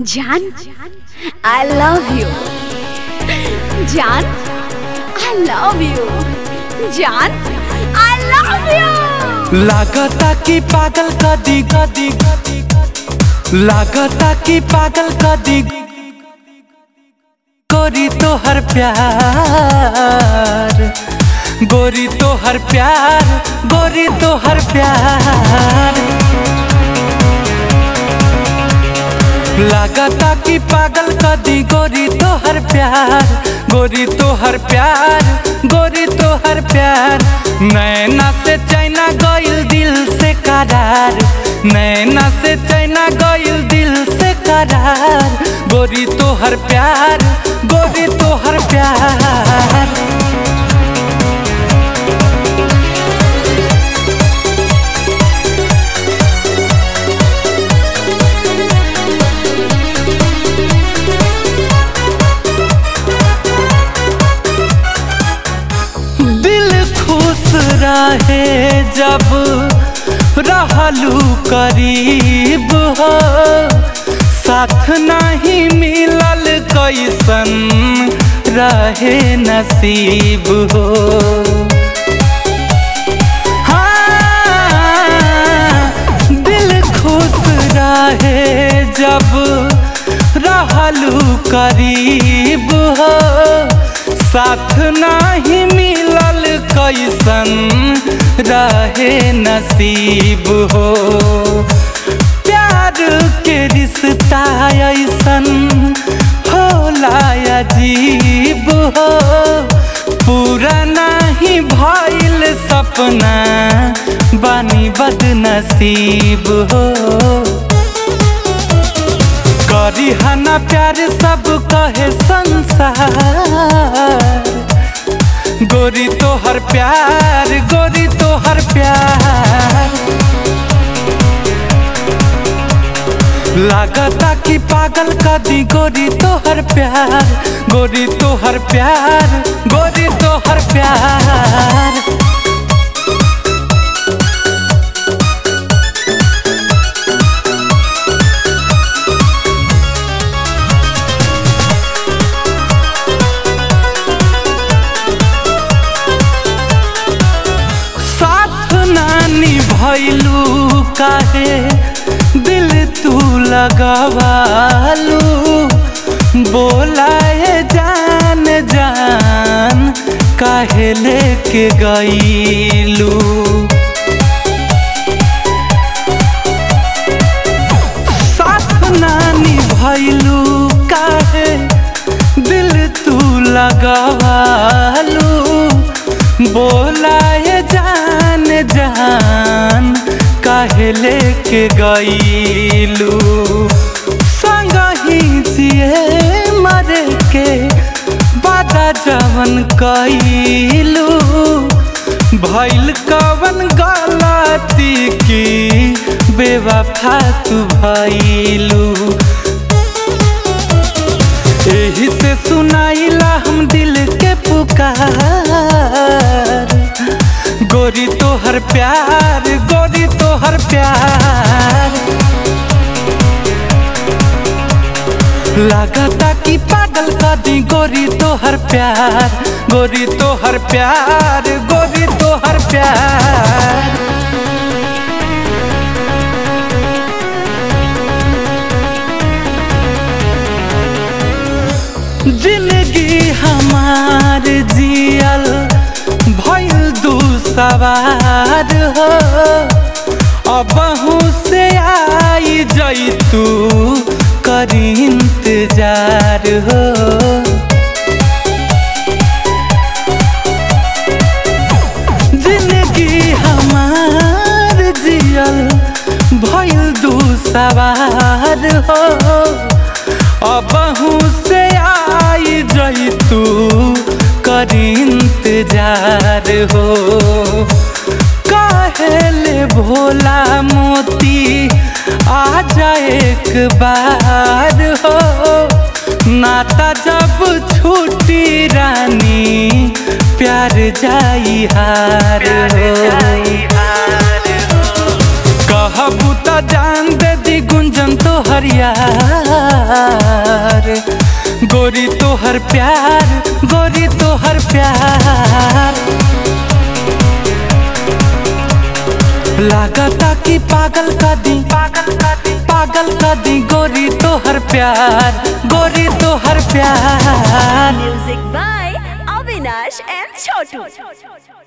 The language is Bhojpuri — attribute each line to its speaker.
Speaker 1: জান আই লাভ ইউ জান আই লাভ ইউ জান আই লাভ ইউ
Speaker 2: लागता कि पागल कदी कदी लागता कि पागल कदी गोरी तो हर प्यार गोरी तो हर प्यार गोरी तो हर प्यार लागता कि पागल कदी गोरी तो हर प्यार गोरी तो हर प्यार गोरी तो हर प्यार नैना से चैना गइल दिल से करार नैना से चैना गइल दिल से करार गोरी तो हर प्यार गोरी तो हर प्यार दिल खुश रहे जब रहलू करीब हो साथ नहीं मिलल कैसन रहे नसीब हो हाँ, दिल खुश रहे जब रहलू करीब हो साथ नहीं मिलल कैसन रहे नसीब हो प्यार के रिश्ता ऐसन होला अजीब हो पूरा नहीं भइल सपना बानी बदनसीब हो करी हना प्यार सब कहे संसार गोरी तो हर प्यार गोरी तो हर प्यार लागता कि पागल कदी गोरी तो हर प्यार गोरी तो हर प्यार गोरी तो हर प्यार साथ नानी भैलू काहे दिल तू लगवालू बोलाए जान जान काहे लेके गईलू साथ नानी भैलू काहे दिल तू लगवालू बोलाए जान जान काहे लेके गईलू संग ही जिए मरे के बादा जवन कईलू भैल कवन गलती की बेवफा तू भैलू एही से सुनाइला हम दिल के पुकार गोरी तो हर प्यार गोरी तो हर प्यार लागता कि पागल कदी गोरी तो हर प्यार गोरी तो हर प्यार गोरी तो हर प्यार जिंदगी हमार जियल भइल दू सवार हो अबहू से आई जैतू करी इंतजार हो जिंदगी हमार जियल भइल दू सवार हो अबहू से आई जैतू करी इंतजार हो काहेले भोला मोती आ जाए एक बार हो नाता जब छूटी रानी प्यार जाई हार हो कहबू त जान दे दी गुंजन तो हरियार गोरी तो हर प्यार गोरी तो हर प्यार लागता कि पागल का दी पागल का दी पागल का दी गोरी तो हर प्यार गोरी तो हर प्यार
Speaker 1: Music by Avinash and Chotu.